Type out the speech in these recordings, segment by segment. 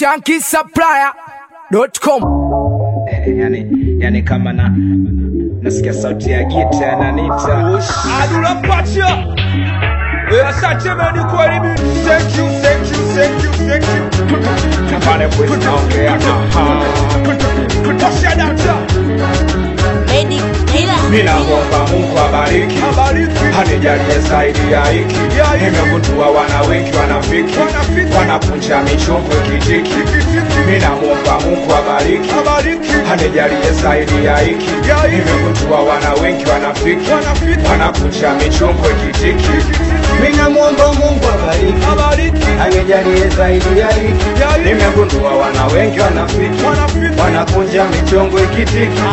shankisupplier.com yani, yani kama na nasikia sauti ya gita yananita Adula Pacha. Eh, asante meni kwa elimu. Thank you, thank you, thank you, thank you. na pale pwezi naongea Tosha data. Lady Taylor. mi namwomba mungu abariki Abariki. hanijalie zaidi ya hiki Ya hiki. nimegundua wana wengi wanafiki Wanafiki. wanapunja michongo kitiki mi namwomba mungu abariki Abariki. hanijalie zaidi ya hiki Ya hiki. nimegundua wana wengi wanafiki Wanafiki. wanapunja michongo kitiki mi namwomba mungu abariki Abariki. anijalie zaidi ya hiki Ya hiki. nimegundua wana wengi wanafiki Wanafiki. wanakunja michongo ikitiki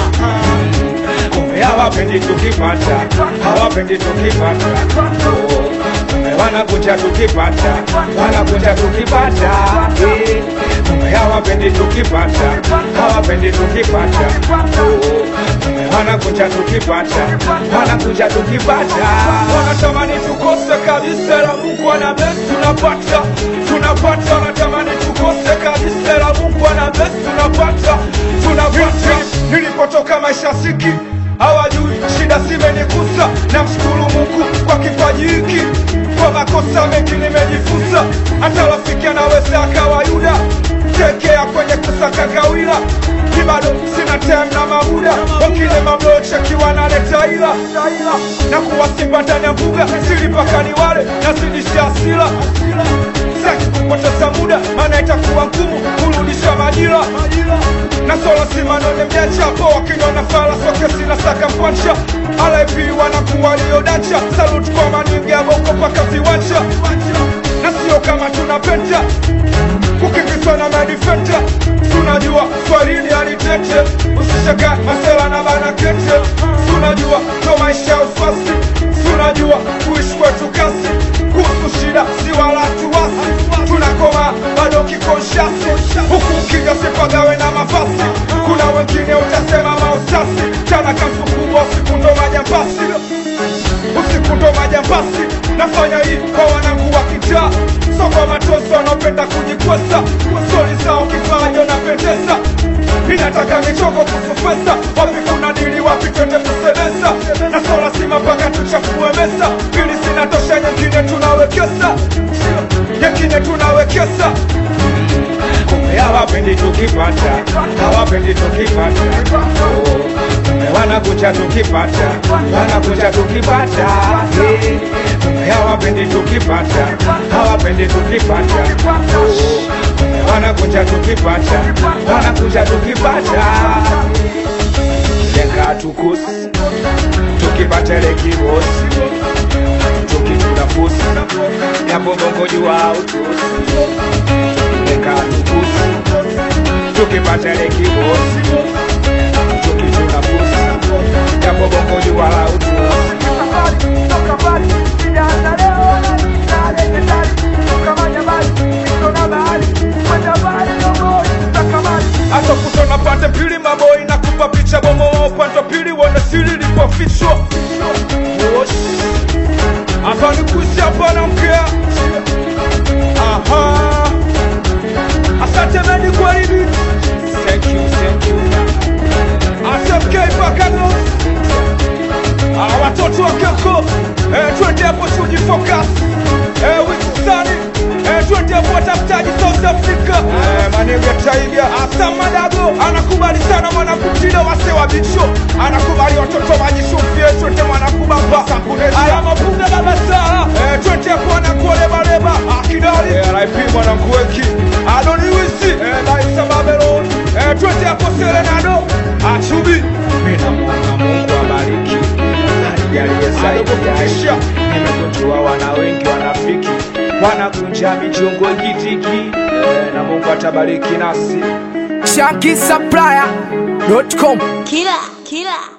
kumbe hawapendi tukipata hawapendi tukipata Oh, kumbe wanakuja tukipata wanakuja tukipata Eh, kumbe hawapendi tukipata hawapendi tukipata Oh, kumbe wanakuja tukipata wanakuja tukipata Wanatamani tukose kabisa la Mungu ana best tunapata. Tunapata wanatamani tukose kabisa la Mungu ana best tunapata. Tunapata. Nilipotoka maisha siki hawajui shida zimenikusa namshukuru mungu kwa kipaji hiki kwa makosa mengi nimejifunza hata rafiki anaweza akawa yuda tekea kwenye kusaka gawila mi bado sina tem na mabuda wengine mamlochekiwa naleta ila na kuwa simba ndani ya mbuga silipakani wale nazidisha asila saki kupoteza muda maana itakuwa ngumu kurudisha majira na solo simanone mjachapo wakinyona fala soke sina saka mkwacha alaipi wanakuwa liodacha salut kwa manigabo uko paka viwanja na sio kama tunapenda kukimbizwa na madifenta tunajua swalini alitete usishaga masela na bana kete tunajua ndo maisha ya uswasi tunajua kuishi kwetu kasi kuhusu shida si wala tuwasi tunakoma bado kikonshasi huku ukiga sipagawe na mafasi kuna wengine utasema mausasi chana kamsukubwa usiku ndo majambasi usiku ndo majambasi nafanya hii kwa wanangu wa kitaa so kwa matoso wanaopenda kujikwesa stori zao kifajo napendeza inataka michongo kusufesa wapi kuna dili wapi twende kusemesa na so lazima mpaka tuchafue mesa pili zinatosha nyingine tunawekesa nyingine tunawekesa kumbe hawapendi tukipata hawapendi tukipata Oh, kumbe wanakuja tukipata wanakuja tukipata Eh, kumbe hawapendi tukipata hawapendi tukipata Oh, kumbe wanakuja tukipata wanakuja tukipata jenga tukusi tukipata ile kibosi tukitunafusi yapo bongo jua utusi Weka tukusi tukipata ile kibosi tukituna pusi japo bongo jua la utusi hata kutona pande mbili maboi na kupa picha bomoa upande wa pili uone siri lipofichwa Wosh. hapa ni kuishi hapa na mkea aha asante meni kwa hivi thank you thank you asfk pakano Ah, watoto wa keko eh, twende hapo tujifocus eh, wikusani eh, twende hapo watafutaji south africa eh, maneno ya taiga asa madago anakubali sana mwanakutido wase wa bicho anakubali watoto majishufie twende mwanakubamba aya mapunga baba saa eh, twende hapo anakuolebaleba akidali eh, rip mwanankuweki adoniwisi eh, laisa babelon eh, twende hapo serenado achubi minamwomba mungu abariki anijalie zaidi ya Kisha. nimegundua wana wengi wanafiki wanakunja michongo ikitiki Eh, na mungu atabariki nasi shankisupplier.com Killer. Killer.